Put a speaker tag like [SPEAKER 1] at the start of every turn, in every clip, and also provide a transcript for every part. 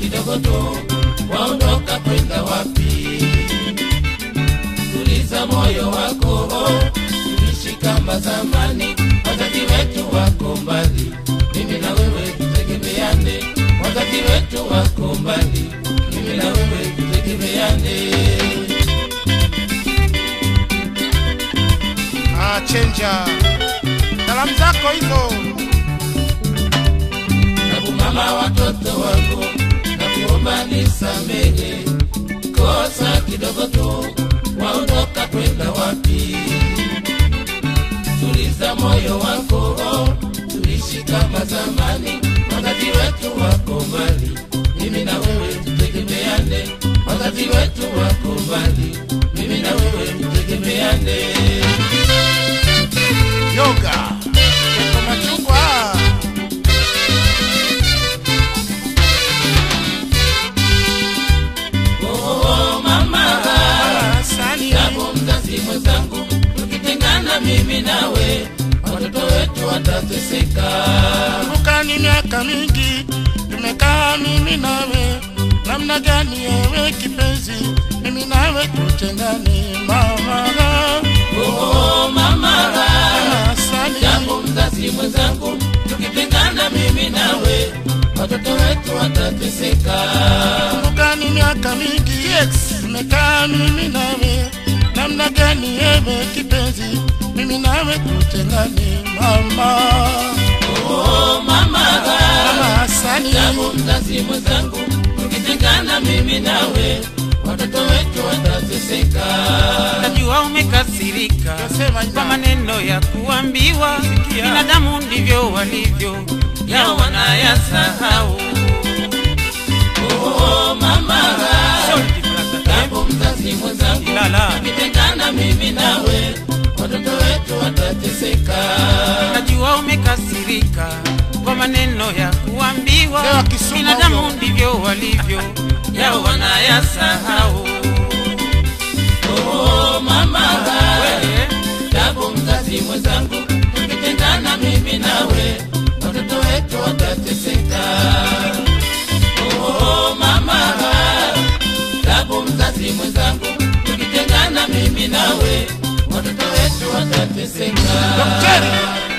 [SPEAKER 1] kidogo tu, waondoka kwenda wapi? Tuliza moyo wako, tuishi kama zamani. Wazazi wetu wako mbali, mimi na wewe tutegemeane. Wazazi wetu wako mbali, mimi na wewe tutegemeane.
[SPEAKER 2] Ah, chenja salamu zako hizo
[SPEAKER 1] Nabu mama watoto wangu, nakuomba nisamehe kosa kidogo tu, waondoka kwenda wapi? Tuliza moyo wako, tuishi kama zamani. Wazazi wetu wako mbali, mimi na wewe tutegemeane. Wazazi wetu wako mbali, mimi na wewe tutegemeane.
[SPEAKER 2] yoga Keko machungwa
[SPEAKER 1] Oh, mama
[SPEAKER 2] asali
[SPEAKER 1] Japo mzazi mwenzangu, tukitengana mimi nawe, watoto wetu watateseka.
[SPEAKER 2] kumbuka ni miaka mingi tumekaa mimi nawe namna gani ewe kipenzi mimi nawe tutengane mama
[SPEAKER 1] Oh, mama,
[SPEAKER 2] asali
[SPEAKER 1] japo mzazi mwenzangu, tukitengana mimi nawe, watoto wetu watateseka.
[SPEAKER 2] kumbuka ni miaka mingi tumekaa mimi nawe namna gani ewe kipenzi mimi nawe tutengane mama
[SPEAKER 1] Oh, mama,
[SPEAKER 2] mama asali
[SPEAKER 1] japo mzazi mwenzangu, tukitengana mimi nawe, watoto wetu watateseka.
[SPEAKER 3] najua umekasirika
[SPEAKER 2] Nasema ina.
[SPEAKER 3] kwa maneno ya kuambiwa binadamu ndivyo walivyo yao wanayasahau
[SPEAKER 1] Oh, mama,
[SPEAKER 3] Sorry, brother.
[SPEAKER 1] japo mzazi mwenzangu
[SPEAKER 3] Lala.
[SPEAKER 1] tukitengana mimi nawe watoto wetu watateseka
[SPEAKER 3] najua umekasirika kwa maneno ya kuambiwa
[SPEAKER 2] Leo Kisumu
[SPEAKER 3] binadamu
[SPEAKER 2] huyo.
[SPEAKER 3] ndivyo walivyo yao wanayasahau
[SPEAKER 1] oh, mama
[SPEAKER 3] Wewe,
[SPEAKER 1] japo mzazi mwenzangu tukitengana mimi nawe watoto wetu watateseka oh, mama japo mzazi mwenzangu tukitengana mimi nawe watoto wetu watateseka
[SPEAKER 2] Daktari.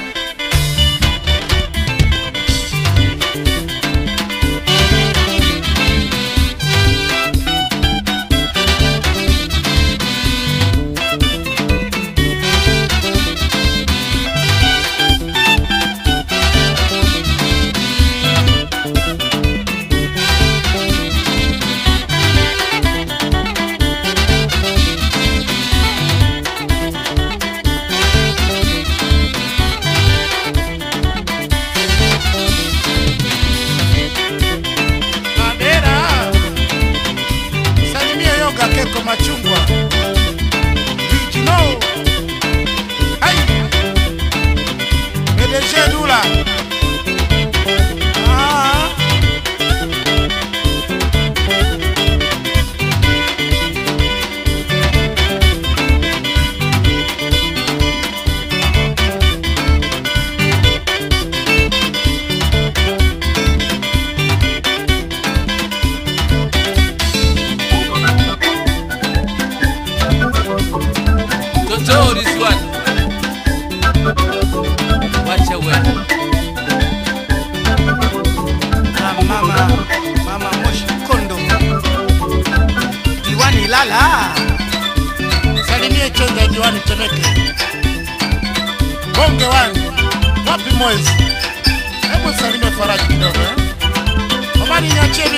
[SPEAKER 2] Madera. Salimia yoga keko machungwa. Vijino. Hai. PDG Dula. Ah.
[SPEAKER 4] Totori Swat. Wacha wewe.
[SPEAKER 2] Ah, mama mama moshi kondo diwani lala salimie chonga diwani temeke bonge wani wapi mwezi hebu salimie faraji kidogo eh? omani niachie